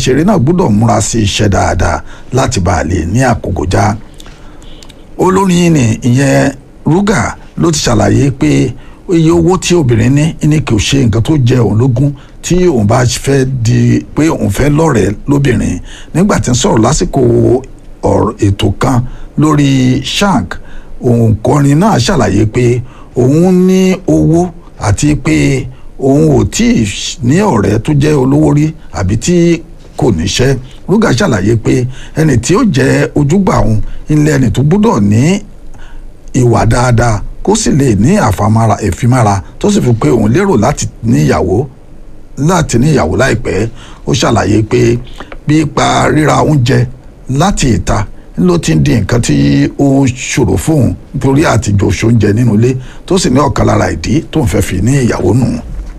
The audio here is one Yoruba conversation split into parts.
òṣèré náà gbọ́dọ̀ múra sí iṣẹ́ dáadáa láti bá a lè ní àkókò já olórin ni ìyẹn Ruga ló ti ṣàlàyé pé iye owó tí obìnrin ní ní kò ṣe nǹkan tó jẹ òun lógún tí òun bá fẹ́ di pé òun fẹ́ lọ́rẹ̀ẹ́ lóbìnrin nígbà tí ń sọ̀rọ̀ lásìkò ètò kan lórí shank òǹkọrin náà ṣàlàyé pé òun ní owó àti pé òun ò tí ì ní ọ̀rẹ́ tó jẹ́ olówó rí àbí tí kò níṣẹ́ Ruga ṣàlàyé pé ẹni tí ó jẹ́ ojúgbà òun ilé ẹni tó gbọ́dọ̀ ní ìwà dáadáa kó sì lè ní àfàmàrà ìfimára tó sì fi pé òun lérò láti níyàwó láti níyàwó láìpẹ́ ó ṣàlàyé pé pípa ríra oúnjẹ láti ìta ló ti ń di nǹkan tí ó ń ṣòro fóun nítorí àtijọ́ oúnjẹ nínú ilé tó sì ní ọ̀kan lára ìdí tó ń fẹ́ fi ní ìyàwó nù.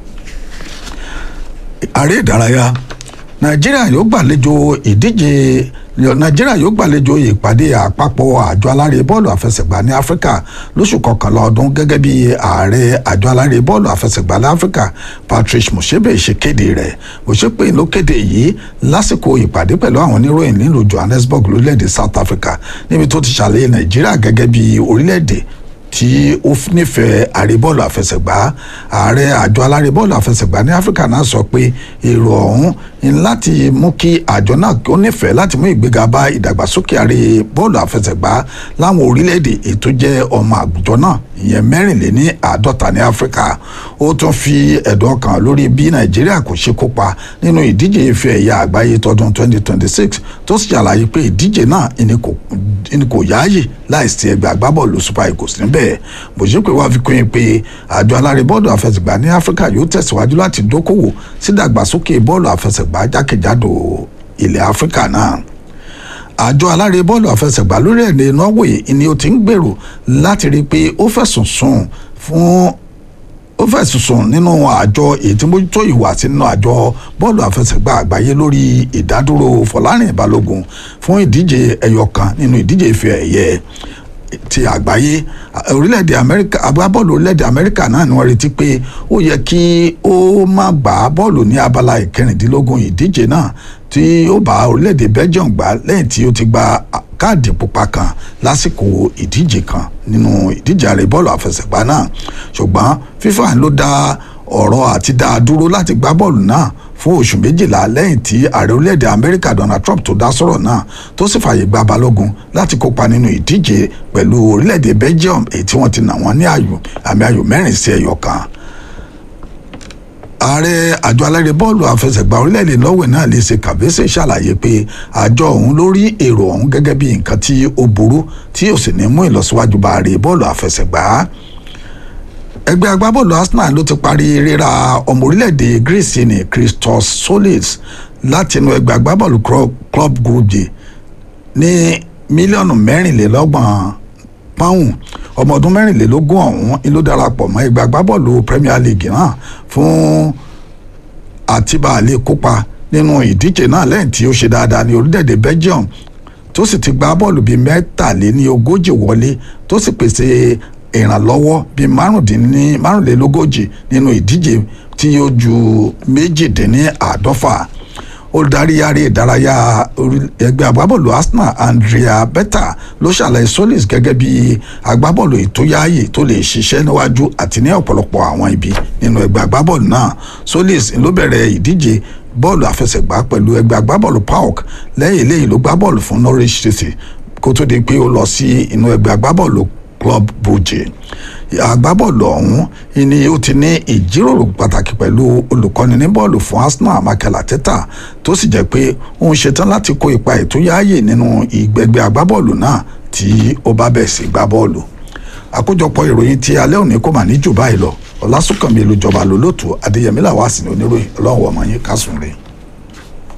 ààrẹ ìdárayá nàìjíríà yóò gbàlejò ìdíje nàìjíríà yóò gbàlejò ìpàdé àpapọ̀ àjọ alárè bọ́ọ̀lù àfẹsẹ̀gbá ní áfíríkà lóṣù kọkànlá ọdún gẹ́gẹ́ bí ààrẹ àjọ alárè bọ́ọ̀lù àfẹsẹ̀gbá ní áfíríkà patrice mosebe ṣe kéde rẹ̀ mosebe ló kéde yìí lásìkò ìpàdé pẹ̀lú àwọn oníròyìn nílùú johannesburg lórílẹ̀‐èdè south africa níbi tó ti ṣàlàyé nàìjíríà gẹ́gẹ́ bí orílẹ̀‐èdè tí ó nífẹ̀ẹ́ àrèbọ́ọ̀lù àfẹsẹ̀gbá ààrẹ àjọ alárèbọ́ọ̀lù àfẹsẹ̀gbá ní áfíríkà náà sọ pé èrò ọ̀hún ní láti mú kí àjọ náà ó nífẹ̀ẹ́ láti mú ìgbéga bá ìdàgbàsókè àrèbọ́ọ̀lù àfẹsẹ̀gbá láwọn orílẹ̀-èdè ètò jẹ́ ọmọ àgbùjọ náà ìyẹn mẹ́rìnléní àádọ́ta ní áfíríkà ó tún fi ẹ̀dùn ọkàn lórí bí nàìjíríà kò ṣe kópa nínú ìdíje ife ẹ̀yà àgbáyé tọdún 2026 tó sì ṣàlàyé pé ìdíje náà ìní kò yáàyè láìsí ẹgbẹ́ agbábọ́ọ̀lù super eagles níbẹ̀ bòṣepé wàá fi kún in pé àjọ alárè bọ́ọ̀lù àfẹsẹ̀gbá ní áfíríkà yóò tẹ̀síwájú láti dókòwò sí ìdàgbàsókè bọ́ọ̀lù àfẹsẹ̀gbá jákèjádò ilẹ̀ áfíríkà náà àjọ alárè bọ́ọ̀lù àfẹsẹ̀gbá lórílẹ̀‐èdè norway ni ó ti ń gbèrò láti rí i pé ó fẹ̀sùn sùn fún ó fẹ̀sùn sùn nínú àjọ èyí tí mójútó ìwà sí nínú àjọ bọ́ọ̀lù àfẹsẹ̀gbá àgbáyé lórí ìdádúró fọlárìn balógun fún ìdíje ẹyọ kan nínú ìdíje ife ẹ̀yẹ ti àgbáyé orílẹ̀-èdè amẹ́ríkà agbábọ́ọ̀lù orílẹ̀-èdè amẹ́ríkà náà ni wọ́n retí pé ó yẹ kí ó má gbá bọ́ọ̀lù ní abala ìkẹrìndínlógún ìdíje náà tí ó bá orílẹ̀-èdè belgium gbá lẹ́yìn tí ó ti gba káàdì pupa kan lásìkò ìdíje kan nínú ìdíje àrè bọ́ọ̀lù àfẹsẹ̀gbá náà ṣùgbọ́n fífà ló dá ọ̀rọ̀ àti dá a dúró láti gbá bọ́ọ̀lù náà fún oṣù méjìlá lẹ́yìn tí ààrẹ orílẹ̀-èdè amẹ́ríkà donald trump tó dá sọ̀rọ̀ náà tó sì fààyè gba balógun láti kópa nínú ìdíje pẹ̀lú orílẹ̀-èdè belgium èyí tí wọ́n ti nà wọ́n ní ayò àmì ayò mẹ́rin sí ẹyọ kan ààrẹ àjọ alárè bọ́ọ̀lù àfẹsẹ̀gbá orílẹ̀-èdè norway náà lè ṣe kàbẹ́sẹ̀ ṣàlàyé pé àjọ ọ̀hún ló rí èrò ọ̀hún gẹ́gẹ́ bí nǹkan tí ó burú tí ó sì ní mú ìlọsíwájú bá ààrẹ bọ́ọ̀lù àfẹsẹ̀gbá ẹgbẹ́ agbábọ́ọ̀lù arsenal ló ti parí ríra ọmọ orílẹ̀-èdè greece ní christos solis láti inú ẹgbẹ́ agbábọ́ọ̀lù club brugge ní mílíọ̀nù mẹ́rìnlélọ́gbọ̀n pọ́ùn ọmọ ọdún mẹ́rìnlélógún ọ̀hún ló darapọ̀ mọ́ ẹgbẹ́ agbábọ́ọ̀lù premier league náà fún àtibáàlẹ̀ kópa nínú ìdíje náà lẹ́yìn tí ó ṣe dáadáa ní orílẹ̀-èdè belgium tó sì ti gbá bọ́ọ̀lù bíi mẹ́tàléní ogójì wọlé tó sì pèsè ìrànlọ́wọ́ bíi márùnlélógójì nínú ìdíje tí ó ju méjìdínláàádọ́fà olùdarí aré ìdárayá ẹgbẹ́ agbábọ́ọ̀lù arsenal andrea beta ló ṣàlàyé solis gẹ́gẹ́ bí agbábọ́ọ̀lù ìtóyáàyè tó lè ṣiṣẹ́ níwájú àti ní ọ̀pọ̀lọpọ̀ àwọn ibi nínú ẹgbẹ́ agbábọ́ọ̀lù náà solis ló bẹ̀rẹ̀ ìdíje bọ́ọ̀lù àfẹsẹ̀gbá pẹ̀lú ẹgbẹ́ agbábọ́ọ̀lù paok lẹ́yìn eléyìí ló gbá bọ́ọ̀lù fún norwich city kó tó di pé ó lọ sí inú ẹgbẹ́ agbábọ́ọ̀lù club brugge agbábọ́ọ̀lù ọ̀hún ni ó ti ní ìjíròrò pàtàkì pẹ̀lú olùkọ́ni ní bọ́ọ̀lù fún arsenal michael arteta tó sì jẹ́ pé òun ṣetán láti kó ipa ètò yáàyè nínú ìgbẹ́gbẹ́ agbábọ́ọ̀lù náà tí ó bá bẹ̀ sí gbá bọ́ọ̀lù àkójọpọ̀ ìròyìn tí alẹ́ òní kò mà ní jù báyìí lọ ọlásùnkànmí ìlú ìjọba lólótù adéyẹmí làwọn àsìní oníròyìn ọlọ́run ọmọ yín kásùn rèé.